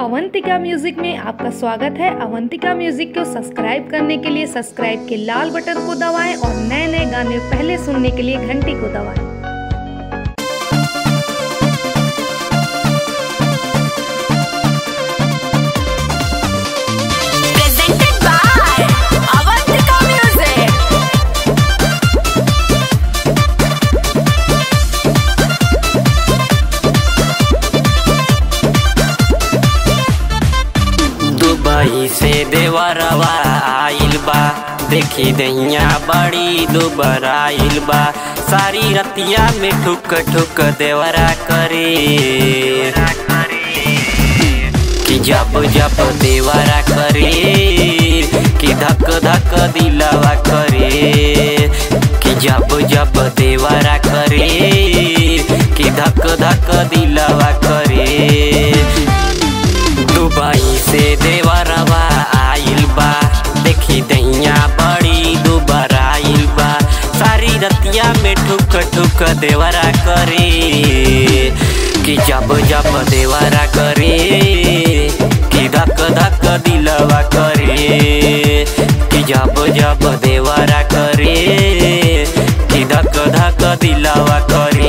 Avantika music में आपका स्वागत है अवंतिका म्यूजिक को सब्सक्राइब करने के लिए सब्सक्राइब के लाल बटन को दबाएं और नए नए गाने पहले सुनने के लिए घंटी को दबाएं presented by Avantika Music. Dubai से देवरवा आइल बा देखी दैया बड़ी दुबर आइल बा सारी रतिया में ठुक ठुक देवरा करे कि जब जब देवरा करे कि धक धक दिलवा करे कि जब जब देवरा करे कि धक धक दिलवा करे दुबई से देवरवा आइल बा देखी दैया बड़ी दुबर आइल बा सारी रतिया में ठुक ठुक देवरा करे कि जब जब देवरा करे कि धक धक दिलवा करे कि जब जब देवरा करे कि धक धक दिलवा करे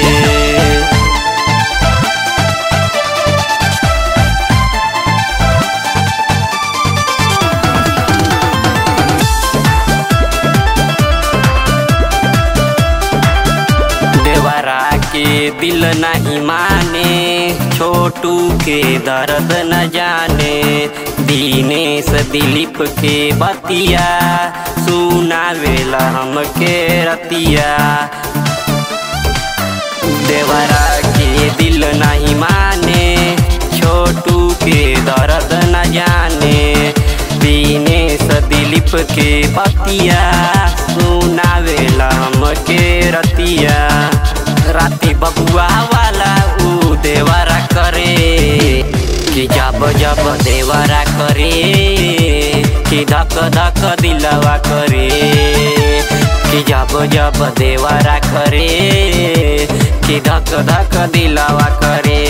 देवरा के दिल नहीं माने छोटू के दर्द न जाने दीनेश दिलीप के बतिया सुनावेला हमके रतिया देवरा के दिल नहीं माने छोटू के दर्द न जाने दीनेश दिलीप के बतिया सुनावेला हमके रतिया राती बबुआ वाला ऊ देवरा करे कि जब जब देवरा करे कि धक धक दिलवा करे कि जब जब देवरा करे कि धक धक दिलवा करे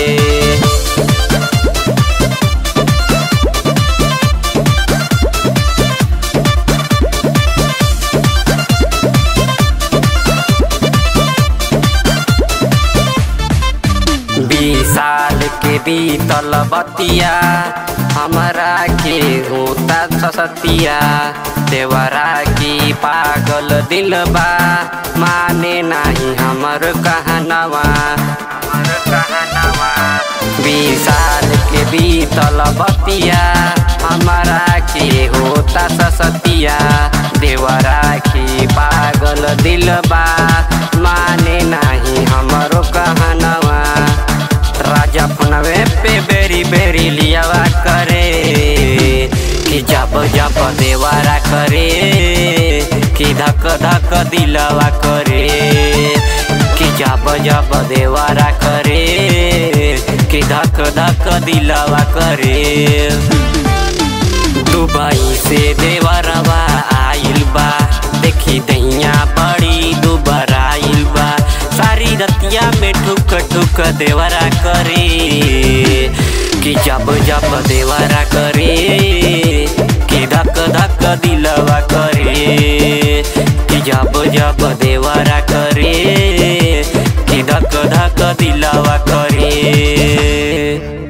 बीस साल के बीतल बतिया हमारा के होता ससतिया देवरा की पागल दिल बा माने नहीं हमर कहनवा हमर कहनवा बीस साल के बीतल बतिया हमारा के होता ससतिया देवरा की पागल दिल बा माने नहीं हमरो कहनवा राजा फनवे पे बेरी बेरी लियावा करे कि जब जब देवारा करे कि धक धक दिलवा करे कि जब जब देवारा करे कि धक धक दिलवा करे दुबई से देवरवा आइल बा देखी दैया बड़ी दुबर आइल बा सारी रतिया में ठुक ठुक देवरा करे कि जब जब देवरा करे कि धक धक दिलवा करे कि जब जब देवरा करे कि धक धक दिलवा करे